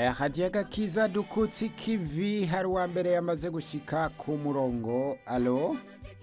hadiya gakiza dukutse ikivi hari uwa mbere yamaze gushika ku murongo alo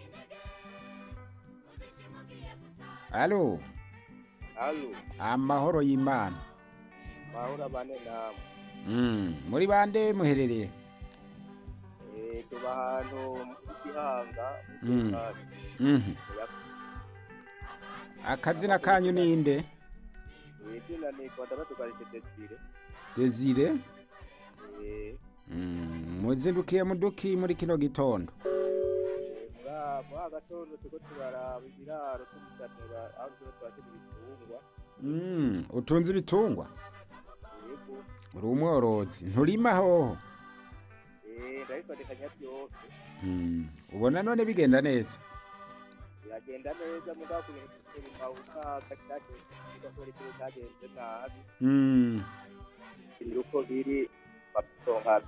alo Halo, amahoro y'imana mahura bane namwe. Mm, muri bande muherereye Eh, tuba ahantu mu Gihanga, mu Mm. Gihanga. Mhm. Ya- akazina kanyu ninde eh, izina ni Kwadabatukarije Desire. desire Eh, Mm, muzindukiye muduki muri kino gitondo eh, muri aha- muri aka gatondo turiko turaraba ibiraro tumusanura aho tuba twakira ibitungwa. Mm, utunze ibitungwa Yego. uri umworozi nturima hoho Eh, ndabifadikanya byose. Mm, ubona none bigenda neza Biragenda neza mugabo kugira ngo tutere impabuka cyagenze kigakora ikintu cyagenze nabi. Mm, Biri uko biri batonka.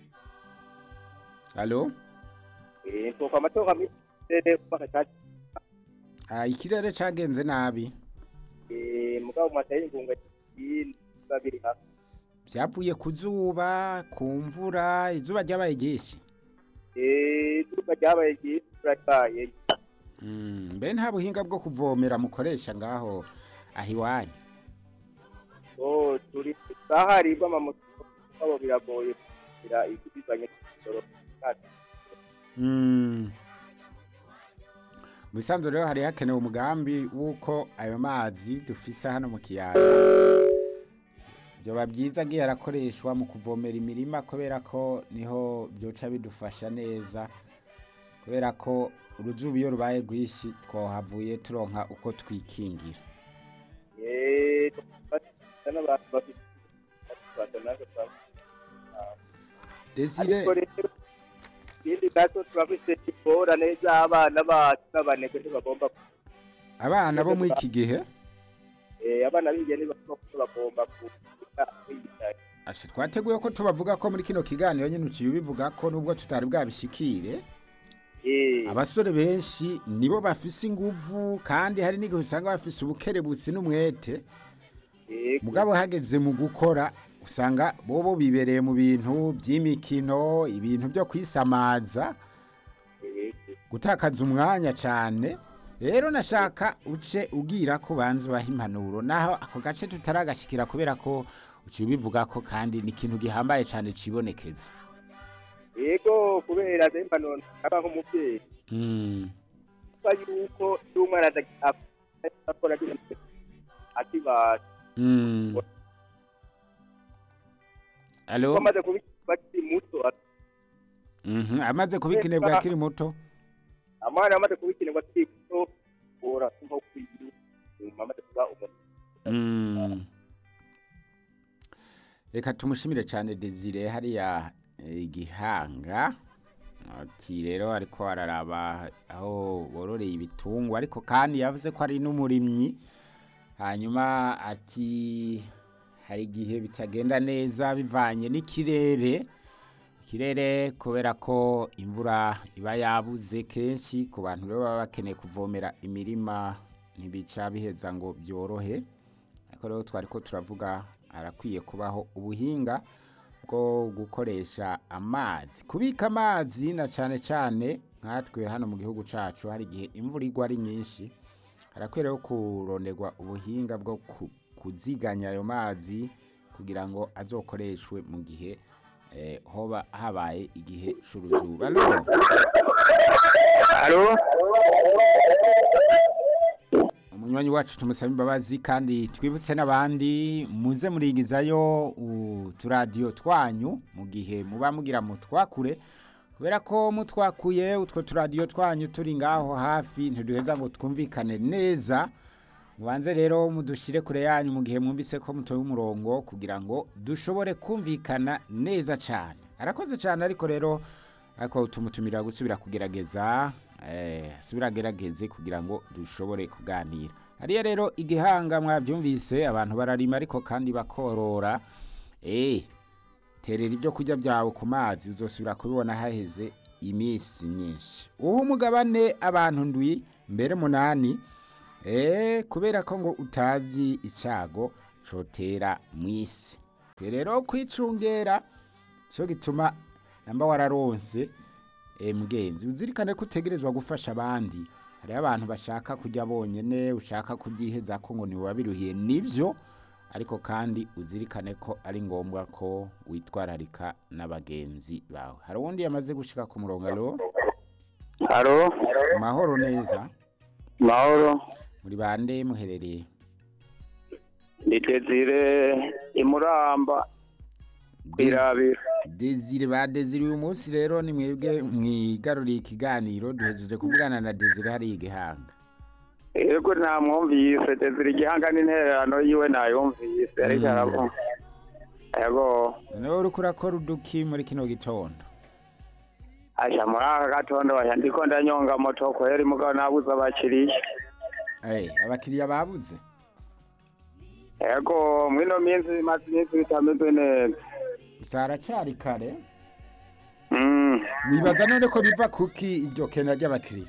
alo Eh, ntoka amatonka mite kubaka cyagenze Ah, ikirere cagenze nabi Eh, mugabo matari ingunga babiri hafi vyavuye ku zuba ku mvura izuba ryabaye ryinshi Eh, izuba ryabaye ryinshi turataye Mm, mbe nta buhinga bwo kuvomera mukoresha ngaho aho iwanyu oh turi sahari bw'amamoto abo biragoye kugira ikibizanye n'ijoro Mm. mu bisanzwe rero hari hakenewe umugambi w'uko ayo mazi dufise hano mu kiyaga vyoba byiza agiye arakoreshwa mu kuvomera imirima kubera ko niho byoca bidufasha neza kubera ko uruzuba iyo rubaye rwinshi twohavuye turonka uko twikingira eh n'abantu bafite batanaje desire ariko rero ikindi gato turafite ingorane z'abana bacu n'abanebwe ntibagomba abana bo muri iki gihe eh abana b'ingeni bagomba kugira kwigisha ashe twateguye ko tubavuga ko muri kino kiganiro nyine uciye ubivuga ko nubwo tutari bwabishikire eh abasore benshi nibo bafise inguvu kandi hari n'igihe usanga bafise ubukerebutsi n'umwete eh mugabo hageze mu gukora usanga bobo bibereye mu bintu by'imikino ibintu byo kwisamaza eh gutakaza umwanya cyane rero nashaka uce ubwira ko banza ubaha impanuro naho ako gace tutaragashikira kubera ko uciye ubivuga ko kandi ni ikintu gihambaye cyane cibonekeza yego kubera zemba none aba nk'umubyeyi mm. kuba yuko iyo umwana akora akibasha mm. alo amaze kuba akiri muto Mhm, amaze kubikinebwa akiri muto amwana amaze kubikinirwa akiri muto ora nko kwiyu amaze kuba umuntu Mm. reka tumushimire cyane desire hariya eh, igihanga ati rero ariko araraba aho bororeye ibitungwa ariko kandi yavuze ko ari n'umurimyi hanyuma ati hari igihe bitagenda neza bivanye n'ikirere ikirere kubera ko imvura iba yabuze kenshi ku bantu rero baba bakeneye kuvomera imirima ntibica biheza ngo byorohe ariko rero twari ko turavuga harakwiye kubaho ubuhinga bwo gukoresha amazi kubika amazi na cyane cyane nkatwe hano mu gihugu cyacu hari igihe imvura igwa ari nyinshi harakwiye rero kuronderwa ubuhinga bwo ku- kuziganya ayo mazi kugira ngo azokoreshwe mu gihe eh, hoba habaye igihe c'uruzuba Alo? alo umunywanyi wacu tumusaba imbabazi kandi twibutse n'abandi muze murigizayo uturadiyo twanyu mu gihe muba mugira mutwakure kubera ko mutwakuye utwo turadiyo twanyu turi ngaho hafi ntiduheza ngo twumvikane neza mubanze rero mudushyire kure yanyu mu gihe mwumvise ko mutoye umurongo kugira ngo dushobore kumvikana neza cyane arakoze cyane ariko rero ariko tumutumira gusubira kugerageza eh, asubira agerageze kugira ngo dushobore kuganira hariya rero igihanga mwabyumvise abantu bararima ariko kandi bakorora eh terera ibyo kurya byawe ku mazi uzosubira kubibona haheze iminsi myinshi uha umugabane abantu ndwi mbere munani eh kubera ko ngo utazi icyago cotera mu isi kwe rero kwicungera cyo gituma namba wararonse eh, mugenzi uzirikane ko utegerezwa gufasha abandi hariho abantu bashaka kujya bonyene ushaka kubyiheza ko ngo ntiwabiruhiye nivyo ariko kandi uzirikane ko ari ngombwa ko witwararika n'abagenzi bawe hari uwundi yamaze gushika ku murongo alo haro mahoro neza mahoro muri bande muherereye ni desire imuramba kwirabira Desire ba Desire uyu munsi rero ni mwebwe mwigaruriye ikiganiro duhejeje kuvugana na Desire hari igihanga yego namwumvise desire igihanga n'intererano yiwe nayumvise ariko Mm. aravuga yego noneho uriko urakora uduki muri kino gitondo asha muri aka gatondo basha ndiko ndanyonga moto kweri mugabo nabuze abakiriya Eh, abakiriya babuze yego mwino minsi bimaze iminsi bitameze neza gusa haracari kare Mm. wibaza none ko biva kuki iryo kena ry'abakiriya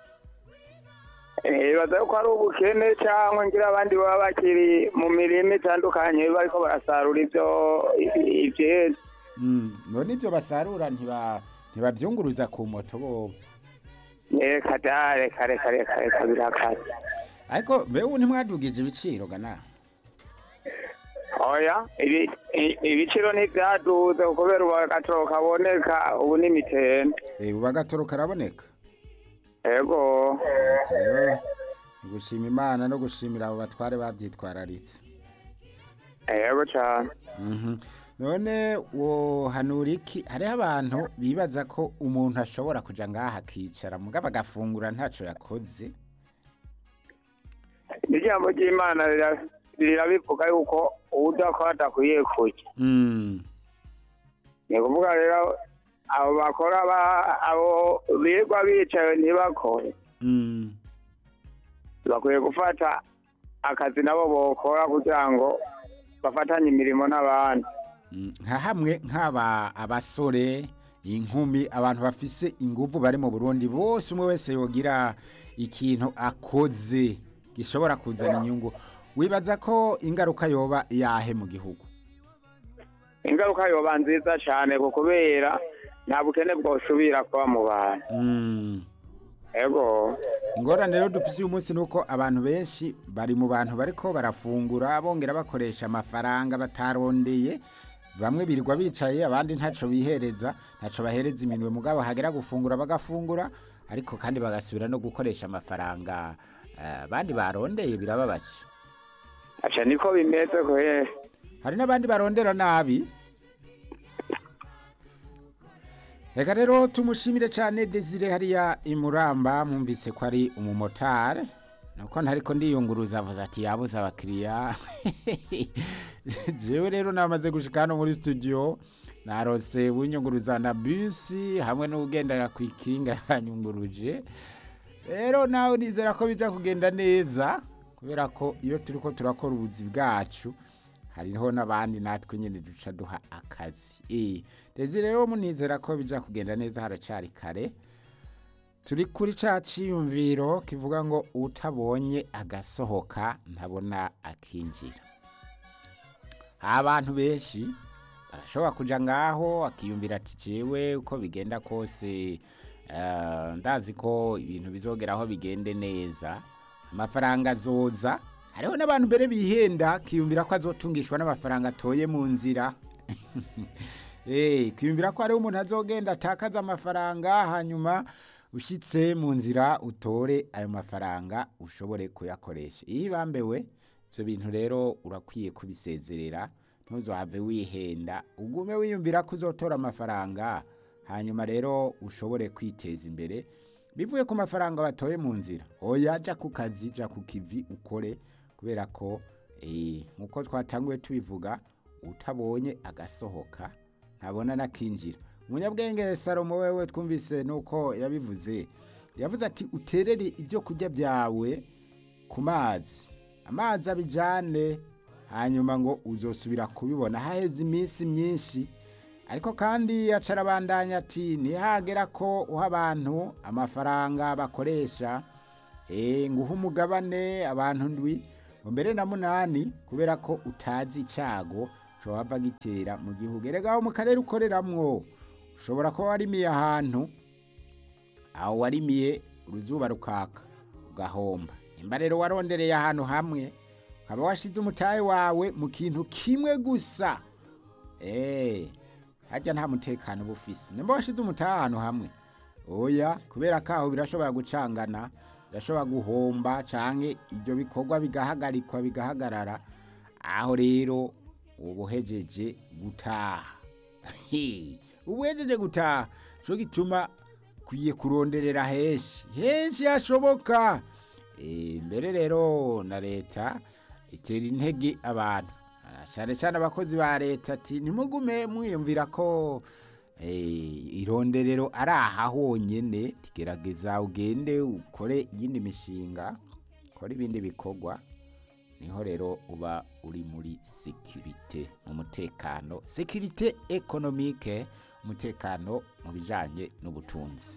Eh, bibaza yuko ari ubukene cyangwa ngira abandi baba bakiri mu mirimo itandukanye bariko barasarura ivyo ivyeze Mm, none ibyo basarura ntiba ntibavyunguruza ku moto bobo reka da reka reka reka reka birakaze ariko mbewe ntimwadugije ibiciro gana oya ibi- i- ibiciro ntivyaduze kubera ubu agatoro kaboneka ubu ni mitende eh ubu agatoro karaboneka yego rero ni gushima imana no gushimira abo batware bavyitwararitse yego cane Mhm. none wohanura iki hariho abantu bibaza ko umuntu ashobora kuja ngaha akicara mugabo agafungura ntaco yakoze ijambo ry'imana rira- rirabivuga yuko uwudakora adakwiye kurya Mm, ni ukuvuga rero abo bakora ba- abo birirwa bicaye ntibakore mm. bakwiye gufata akazi nabo bokora kugira ngo bafatanye imirimo n'abandi Mm, nka hamwe nk'aba abasore inkumi abantu bafise inguvu bari mu burundi bose umwe wese yogira ikintu akoze gishobora kuzana inyungu wibaza ko ingaruka yoba yahe mu gihugu ingaruka yoba nziza cyane ku kubera nta bukene bwosubira kuba mu bantu Mm. ego ingorane rero dufise uyu munsi ni uko abantu benshi bari mu bantu bariko barafungura bongera bakoresha amafaranga batarondeye bamwe birirwa bicaye abandi ntaco bihereza ntaco bahereza iminwe mugabo hagera gufungura bagafungura ariko kandi bagasubira no gukoresha amafaranga eh, abandi barondeye birababaje aca niko bimeze kwe hari n'abandi barondera nabi reka rero tumushimire cyane desire hariya imuramba mwumvise ko ari umumotari nuko ntariko ndiyunguruza avuze ati yabuze abakiriya jewe rero namaze gushika hano muri studio narose winyunguruza na bisi hamwe n'ugendera ku ikinga yanyunguruje rero nawe nizera ko bija kugenda neza kubera ko iyo turiko turakora ubuzi bwacu hariho n'abandi natwe nyine duca duha akazi eh rezi rero munizera ko bija kugenda neza haracari kare turi kuri ca ciyumviro kivuga ngo utabonye agasohoka ntabona akinjira abantu benshi barashobora kuja ngaho akiyumvira ati jewe uko bigenda kose eh, ndazi ko ibintu bizogeraho bigende neza amafaranga azoza hariho n'abantu mbere bihenda akiyumvira ko azotungishwa n'amafaranga atoye mu nzira Eh, kwiyumvira ko hariho umuntu azogenda atakaza amafaranga hanyuma ushitse mu nzira utore ayo mafaranga ushobore kuyakoresha iyo ibambewe ibyo bintu rero urakwiye kubisezerera ntuzohave wihenda ugume wiyumvira ko uzotora amafaranga hanyuma rero ushobore kwiteza imbere bivuye ku mafaranga batoye mu nzira oya jya ku kazi jya ku kivi ukore kubera ko eh, nk'uko twatanguye tubivuga utabonye agasohoka ntabona n'akinjira umunyabwenge salomo wewe twumvise nuko yabivuze yavuze ati uterere ibyo kurya byawe ku mazi amazi abijyane hanyuma ngo uzosubira kubibona haheze iminsi myinshi ariko kandi acarabandanya ati ntihagera ko uha abantu amafaranga bakoresha eh, ngo uhe umugabane abantu ndwi ngo mbere na munani kubera ko utazi icyago cohava gitera mu gihugu erega aho mu karere ukoreramwo ushobora kuba warimiye ahantu aho warimiye uruzuba rukaka ugahomba nimba rero warondereye ahantu hamwe ukaba washize umutahe wawe mu kintu kimwe gusa eh harya nta mutekano uba ufise nimba washize umutahe ahantu hamwe oya kubera ko aho birashobora gucangana birashobora guhomba canke ibyo bikorwa bigahagarikwa bigahagarara aho rero uba uhejeje gutaha uba uhejeje gutaha co gituma kwiye kuronderera henshi henshi hashoboka Eh, mbere rero na leta itera intege abantu Ah, cane cane abakozi ba leta ati ntimugume mwiyumvira ko eh, ironderero ari aha honyene gerageza ugende ukore iyindi mishinga ukore ibindi bikorwa niho rero uba uri muri sekirite mu mutekano sekirite ekonomike umutekano mu bijanye n'ubutunzi